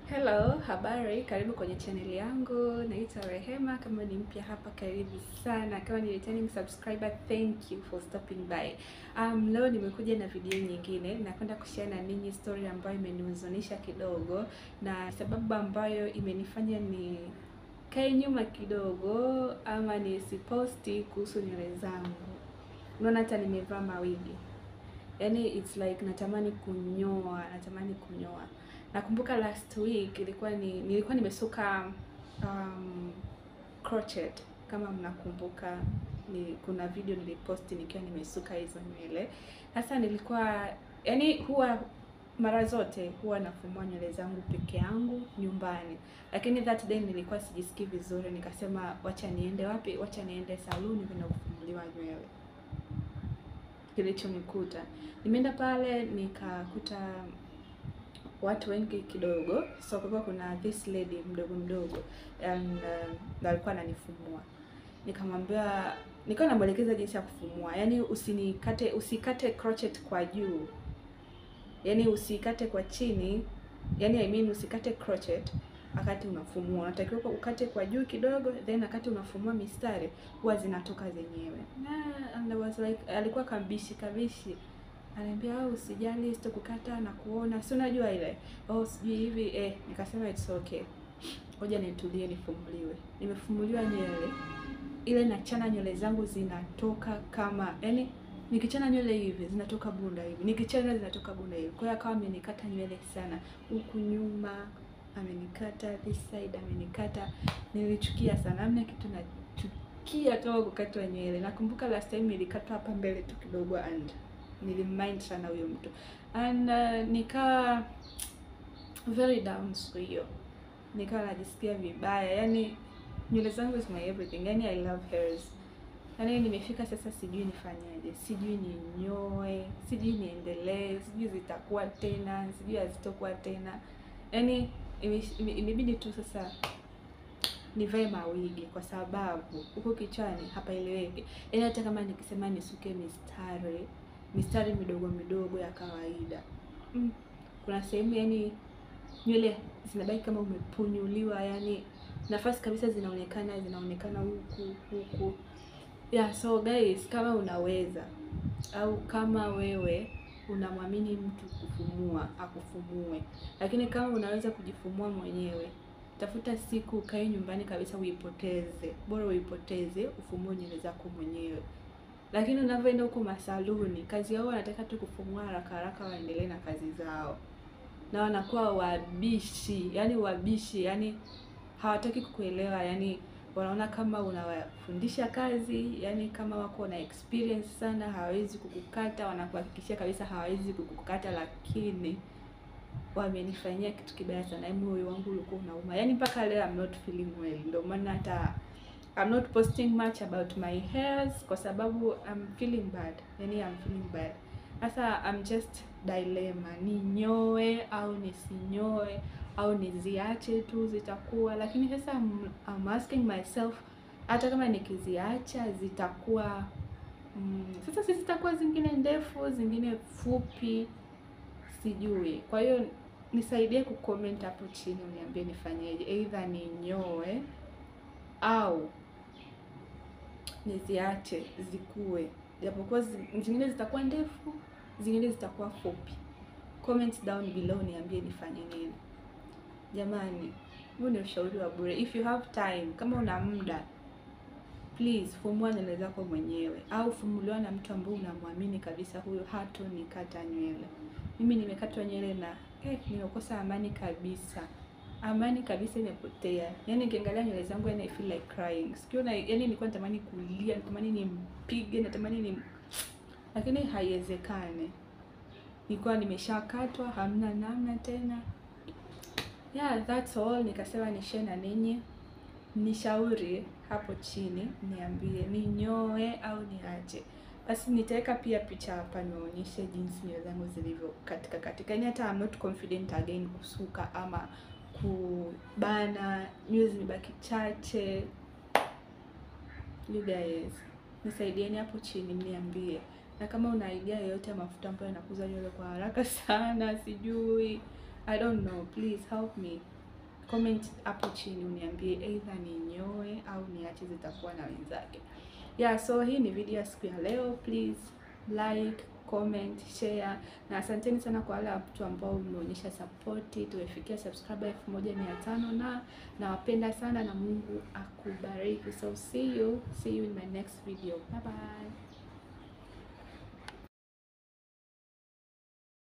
Hello, habari, karibu kwenye chaneli yangu. Naitwa Rehema. Kama ni mpya hapa, karibu sana. Kama ni returning subscriber, thank you for stopping by. Um, leo nimekuja na video nyingine. Nakwenda kushare na ninyi story ambayo imenihuzunisha kidogo na sababu ambayo imenifanya ni kae nyuma kidogo ama nisiposti kuhusu nywele zangu. Unaona hata nimevaa mawigi. Yaani it's like natamani kunyoa, natamani kunyoa. Nakumbuka last week ilikuwa ni nilikuwa nimesuka um, crochet kama mnakumbuka, ni kuna video niliposti nikiwa nimesuka hizo nywele. Sasa nilikuwa yani, huwa mara zote huwa nafumua nywele zangu peke yangu nyumbani, lakini that day nilikuwa sijisikii vizuri, nikasema wacha niende wapi, wacha niende saluni kwenda kufumuliwa nywele. Kilichonikuta, nimeenda pale nikakuta watu wengi kidogo, so kulikuwa kuna this lady mdogo mdogo and uh, alikuwa ananifumua. Nikamwambia, nikawa namwelekeza jinsi ya kufumua, yaani usinikate, usikate crochet kwa juu, yaani usikate kwa chini, yaani I mean usikate crochet wakati unafumua, unatakiwa ukate kwa juu kidogo, then wakati unafumua mistari huwa zinatoka zenyewe. Na and I was like, alikuwa kabishi kabishi Ananiambia au usijali, sitakukata na kuona, si unajua ile oh, sijui hivi eh. Nikasema it's okay, ngoja nitulie, nifumuliwe. Nimefumuliwa nywele ile, nachana nywele zangu zinatoka kama yani, nikichana nywele hivi zinatoka bunda hivi, nikichana zinatoka bunda hivi. Kwa hiyo akawa amenikata nywele sana, huku nyuma amenikata, this side amenikata. Nilichukia sana, amna kitu nachukia toka kukatwa nywele. Nakumbuka last time nilikatwa hapa mbele tu kidogo and nilimmind sana huyo mtu and uh, nikawa very down siku hiyo, nikawa najisikia vibaya. Yani nywele zangu is my everything, yani I love hairs. Yani nimefika sasa, sijui nifanyaje, sijui ninyoe, sijui niendelee, sijui zitakuwa tena, sijui hazitokuwa tena. Yani imebidi tu sasa nivae mawigi kwa sababu huko kichwani hapaeleweki. Yani hata kama nikisema nisuke mistari mistari midogo midogo ya kawaida mm. Kuna sehemu yani nywele zinabaki kama umepunyuliwa, yani nafasi kabisa zinaonekana zinaonekana huku huku. Yeah, so guys, kama unaweza au kama wewe unamwamini mtu kufumua akufumue, lakini kama unaweza kujifumua mwenyewe, tafuta siku ukae nyumbani kabisa, uipoteze, bora uipoteze, ufumue nywele zako mwenyewe lakini unavyoenda huko masaluni, kazi yao wanataka tu kufumua haraka haraka, waendelee na kazi zao, na wanakuwa wabishi, yani wabishi, yani hawataki kukuelewa, yani wanaona kama unawafundisha kazi, yani kama wako na experience sana, hawawezi kukukata, wanakuhakikishia kabisa hawawezi kukukata, lakini wamenifanyia kitu kibaya sana, moyo wangu ulikuwa unauma, yani mpaka leo I'm not feeling well, ndio maana hata I'm not posting much about my hairs kwa sababu I'm feeling bad. Yani I'm feeling bad. Sasa I'm just dilemma. Ninyoe au nisinyoe au niziache tu zitakuwa, lakini sasa I'm, I'm asking myself hata kama nikiziacha zitakuwa mm, sasa si zitakuwa zingine ndefu, zingine fupi, sijui. Kwa hiyo nisaidie kucomment hapo chini uniambie nifanyeje. Either ninyoe au niziache zikue, japokuwa zingine zitakuwa ndefu, zingine zitakuwa fupi. Comment down below niambie nifanye nini. Jamani, huu ni ushauri wa bure. If you have time, kama una muda, please fumua nywele zako mwenyewe, au fumuliwa na mtu ambaye unamwamini kabisa, huyo hato nikata nywele. Mimi nimekatwa nywele na eh, nimekosa amani kabisa amani kabisa imepotea. Yani nikiangalia nywele zangu yani I feel like crying. Sikiona yani nilikuwa natamani kulia, natamani nimpige, natamani ni lakini haiwezekani. Nilikuwa nimeshakatwa, hamna namna tena. Yeah, that's all. Nikasema ni share na ninyi. Nishauri hapo chini, niambie ninyoe au niache. Basi nitaweka pia picha hapa nionyeshe jinsi nywele zangu zilivyo katika katika. Yani hata I'm not confident again kusuka ama kubana nywele zimebaki chache. You guys nisaidieni hapo chini, mniambie, na kama una idea yoyote ya mafuta ambayo yanakuza nywele kwa haraka sana, sijui I don't know, please help me. comment hapo chini uniambie either ninyoe au niache zitakuwa na wenzake. Yeah, so hii ni video ya siku ya leo. Please like, comment, share na asanteni sana kwa wale watu ambao mmeonyesha support. Tumefikia subscriber elfu moja mia tano na nawapenda sana na Mungu akubariki. So see you, see you in my next video. Bye bye.